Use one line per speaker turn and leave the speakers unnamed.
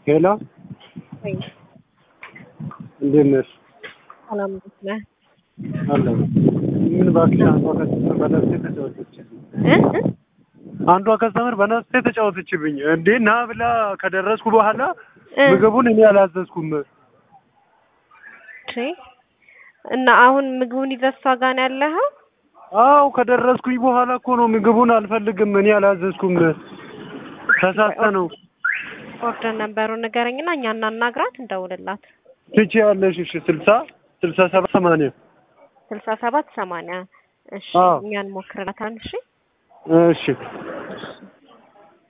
ሄሎ
ወይ
እንዴት ነሽ?
ሰላም እንዴት ነህ?
አለሁ። ምን እባክሽ አንዷ ከስተመር በነፍሴ ተጫወተችብኝ።
እ እ
አንዷ ከስተመር በነፍሴ ተጫወተችብኝ። እንዴ ና ብላ ከደረስኩ በኋላ
እ
ምግቡን እኔ አላዘዝኩም።
እሺ እና አሁን ምግቡን ይዘህ እሷ ጋር ነው ያለኸው?
አው ከደረስኩኝ በኋላ እኮ ነው ምግቡን አልፈልግም እኔ አላዘዝኩም። ተሳስተ ነው
ኦርደር ነበሩን ንገረኝና እኛ እናናግራት እንደውልላት።
ትችያለሽ። እሺ ስልሳ ስልሳ ሰባት ሰማንያ
ስልሳ ሰባት ሰማንያ እሺ
አዎ።
እኛን ሞክርላታል። እሺ
እሺ